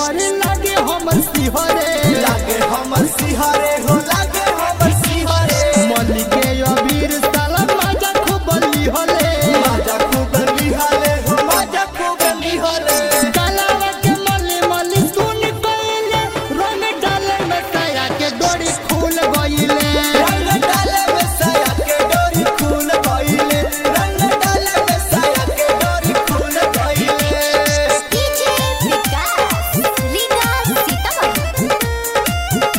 डर लागे हमर सिहरे लागे हमर सिहरे हो लागे हमर सिहरे मली के अबीर साला मजा खूब लिहले माजा खूब लिहले हो माजा खूब लिहले गलावा के मली मली सुन कइले रंग डाले में साया के डोरी खुल गइले रंग डाले में साया के डोरी खुल गइले रंग डाले में साया के डोरी खुल गइले डीजे विकास लीगा सीतामढ़ी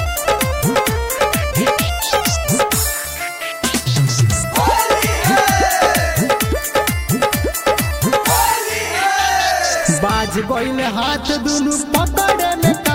बाज गइले हाथ दुनु पकड़े में